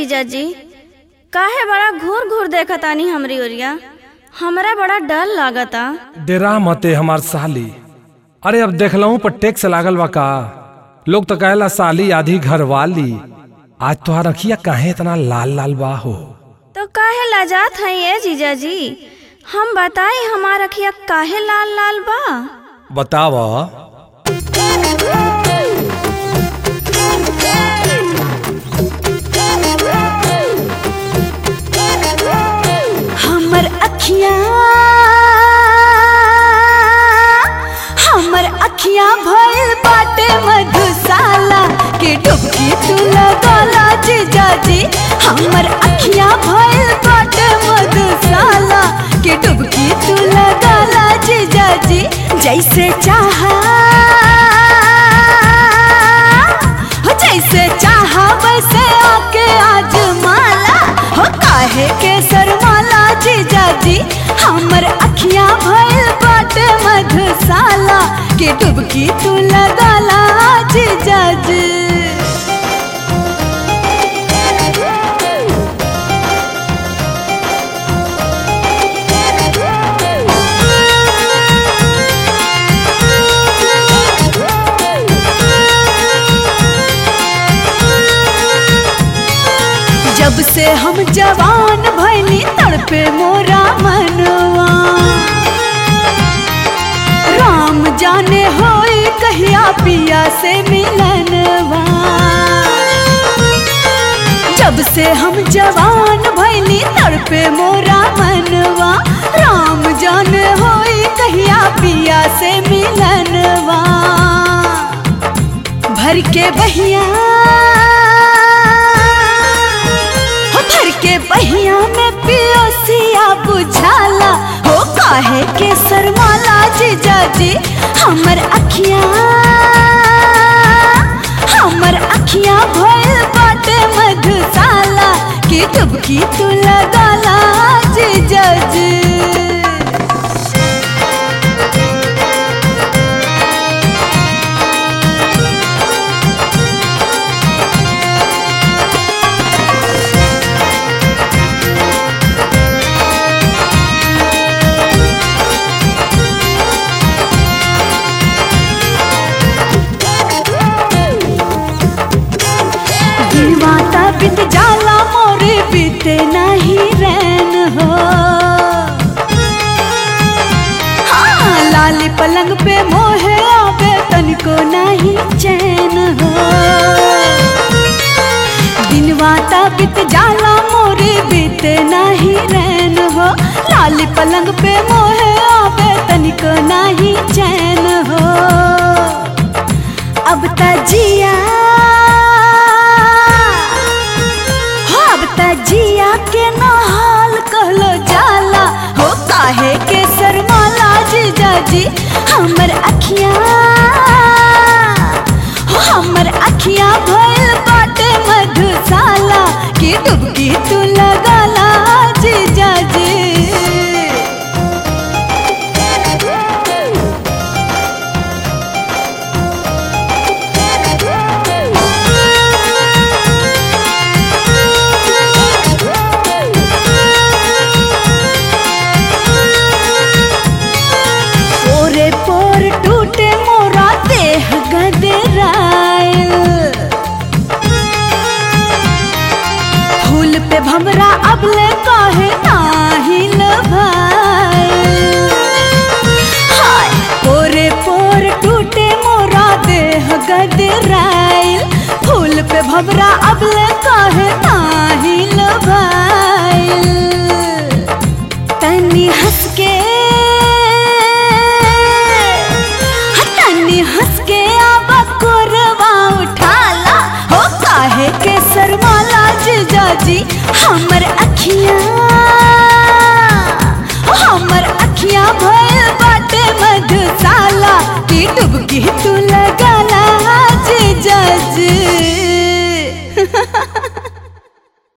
जीजाजी काहे बड़ा घूर घूर देखतानी हमरी ओरिया हमरा बड़ा डर लागता डेरा मते हमार साली अरे अब देखलहू पर टैक्स लागल बा का लोग तो कहेला साली आधी घर वाली आज तोहार अखिया काहे इतना लाल लाल बा हो तो काहे लाजात हई ए जीजाजी हम बताई हमार अखिया काहे लाल लाल बा बताव हमर अखिया हमर अखिया भइल बाटे मधुशाला के डुबकी तू लगाला जीजाजी हमर अखिया भइल बाटे मधुशाला के डुबकी तू लगाला जीजाजी जैसे चाहा हो जैसे चाहा वैसे आके आज माला हो काहे के सरमाला जीजाजी हमर अखियां भइल बाटे मधुशाला के डुबकी तू लगाला जीजाजी जब से हम जवान भइली तड़पे मोरा मनवा राम जाने होई कहिया पिया से मिलनवा जब से हम जवान भइली तड़पे मोरा मनवा राम जाने होई कहिया पिया से मिलनवा भर के बहिया हो भर के बहिया में पियोसिया बुझाला हो काहे के सरमाला जीजाजी हमर अखियां हमर अखियां भइल बाटे मधुशाला की डुबकी तू लगाला जीजाजी दिलवाता बित जाला मोरे बीते नहीं रैन हो हाँ लाली पलंग पे मोहे आवे तनिको नहीं चैन हो दिनवाता बित जाला मोरे बीते नहीं रैन हो लाली पलंग पे मोहे आवे तनिको नहीं चैन हो अब त जिया हो अब त जिया के नहाल कहलो जाला हो काहे के सरमाला जीजाजी हमर अखियां हो हमर अखियां भइल बाटे मधुशाला की डुबकी तू लगाला जीजाजी पोरे पोर टूटे मोरा देह गदरायल फूल पे भमरा अबले काहे नाही लभायल हाय पोरे पोर टूटे मोरा देह गदरायल फूल पे भमरा अबले काहे नाही लभायल तनी हंस के हाँ, तनी हंस के आवा कोरवा उठाला हो काहे के सरमाला जीजाजी